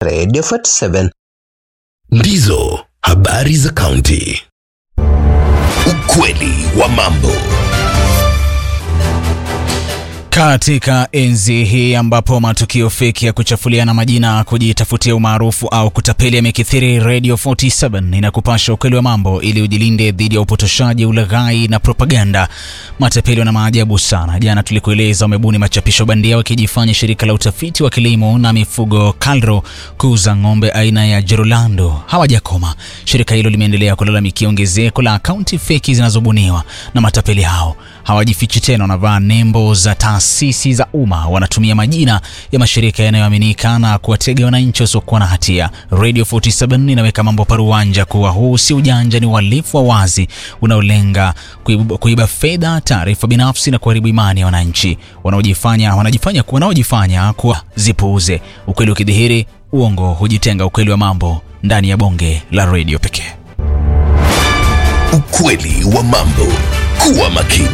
Radio 47. Ndizo habari za kaunti. Ukweli wa mambo. Katika enzi hii ambapo matukio feki ya kuchafuliana majina, kujitafutia umaarufu au kutapeli yamekithiri, Radio 47 inakupasha ukweli wa mambo ili ujilinde dhidi ya upotoshaji, ulaghai na propaganda. Matapeli wana maajabu sana. Jana tulikueleza wamebuni machapisho bandia wakijifanya shirika la utafiti wa kilimo na mifugo KALRO kuuza ng'ombe aina ya Jerolando. Hawajakoma. Shirika hilo limeendelea kulalamikia ongezeko la akaunti feki zinazobuniwa na matapeli hao. Hawajifichi tena, wanavaa nembo za taasisi za umma, wanatumia majina ya mashirika yanayoaminika na kuwatega wananchi wasiokuwa na hatia. Radio 47 inaweka mambo paruwanja kuwa huu si ujanja, ni uhalifu wa wazi unaolenga kuiba, kuiba fedha, taarifa binafsi na kuharibu imani ya wananchi wanaojifanya wanajifanya wanaojifanya kuwa zipuuze. Ukweli ukidhihiri, uongo hujitenga. Ukweli wa mambo ndani ya bonge la radio pekee. Ukweli wa mambo. Kuwa makini.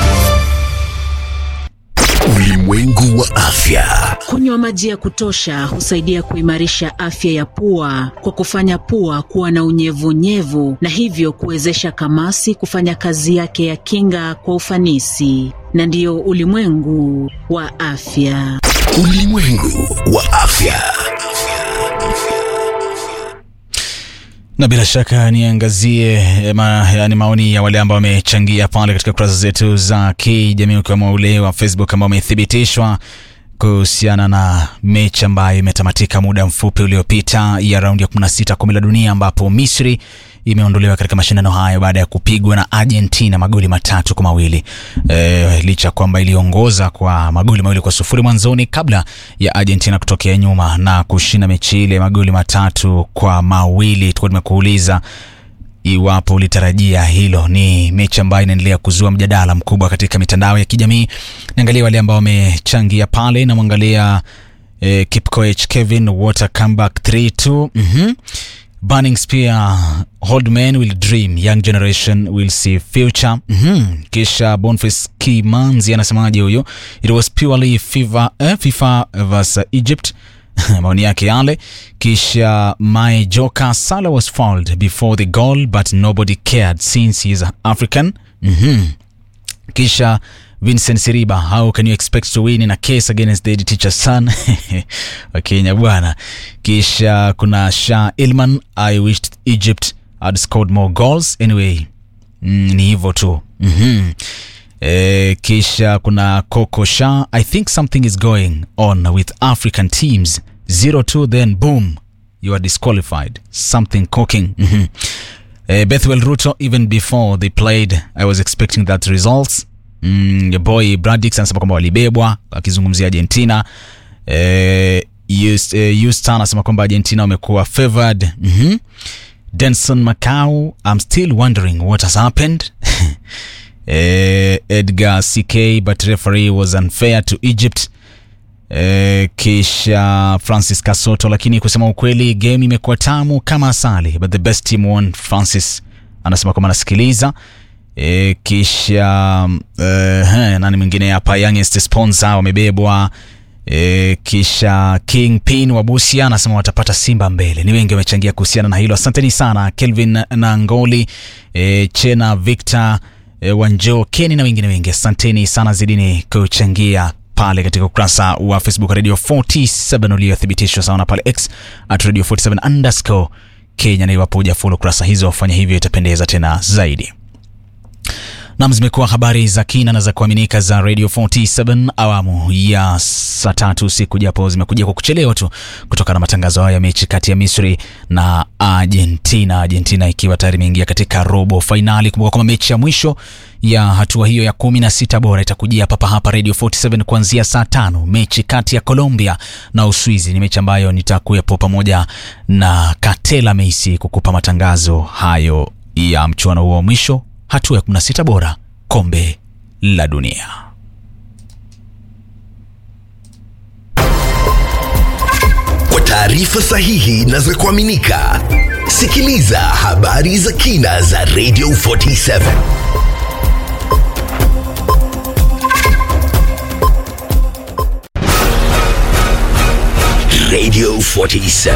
Ulimwengu wa afya. Kunywa maji ya kutosha husaidia kuimarisha afya ya pua kwa kufanya pua kuwa na unyevunyevu na hivyo kuwezesha kamasi kufanya kazi yake ya kinga kwa ufanisi. Na ndiyo ulimwengu wa afya. Ulimwengu wa afya. na bila shaka niangazie ma, yani maoni ya wale ambao wamechangia pale katika kurasa zetu za kijamii ukiwemo ule wa Facebook ambao umethibitishwa kuhusiana na mechi ambayo imetamatika muda mfupi uliopita ya raundi ya 16 kombe la dunia ambapo Misri imeondolewa katika mashindano hayo baada ya kupigwa na Argentina magoli matatu kwa mawili. E, licha kwamba iliongoza kwa magoli mawili kwa sufuri mwanzoni kabla ya Argentina kutokea nyuma na kushinda mechi ile magoli matatu kwa mawili. Tulikuwa tumekuuliza iwapo ulitarajia hilo. Ni mechi ambayo inaendelea kuzua mjadala mkubwa katika mitandao ya kijamii. Niangalia wale ambao wamechangia pale, namwangalia eh, Kipkoech Kevin Water comeback 3-2 mhm Burning Spear Old Men Will Dream Young Generation Will See Future mhm kisha Boniface Kimanzi anasemaje huyo it was purely FIFA, eh, FIFA vs Egypt maoni yake yale kisha my joker Salah was fouled before the goal but nobody cared since he is African mhm kisha Vincent Siriba, how can you expect to win in a case against the teacher's son? Wakenya bwana. Kisha kuna Shah Ilman, I wished Egypt had scored more goals. Anyway, mm, ni hivyo tu. mm-hmm. E, kisha kuna Coco Shah, I think something is going on with African teams. 0-2 then boom, you are disqualified. Something cooking. mm-hmm. e, Bethwell Ruto, even before they played, I was expecting that results Mm, your boy Bradix anasema kwamba walibebwa akizungumzia Argentina. Eh, Houston anasema kwamba Argentina wamekuwa favored. mm-hmm. Denson Macau, I'm still wondering what has happened. eh, Edgar CK but referee was unfair to Egypt. Eh, kisha Francis Kasoto, lakini kusema ukweli game imekuwa tamu kama asali but the best team won. Francis anasema kwamba anasikiliza E, kisha uh, he, nani mwingine hapa youngest sponsor wamebebwa. E, kisha King Pin wa Busia anasema watapata Simba mbele. Ni wengi wamechangia kuhusiana na hilo, asanteni sana Kelvin Nangoli, e, Chena Victor, e, Wanjo Keni na wengine wengi, asanteni sana, zidini kuchangia pale katika ukurasa wa Facebook Radio 47 uliothibitishwa sawa na pale X at Radio 47 underscore Kenya, na iwapo hujafollow kurasa hizo, fanya hivyo, itapendeza tena zaidi. Nam, zimekuwa habari za kina na za kuaminika za Radio 47 awamu ya saa tatu usiku, japo zimekuja kwa kuchelewa tu kutokana na matangazo hayo ya mechi kati ya Misri na Argentina. Argentina ikiwa tayari imeingia katika robo fainali. Kumbuka kwamba mechi ya mwisho ya hatua hiyo ya kumi na sita bora itakujia papa hapa Radio 47 kuanzia saa tano. Mechi kati ya Colombia na Uswizi ni mechi ambayo nitakuwepo pamoja na Katela Meisi kukupa matangazo hayo ya mchuano huo wa mwisho hatua ya 16 bora kombe la dunia. Kwa taarifa sahihi na za kuaminika, sikiliza habari za kina za Radio 47. Radio 47.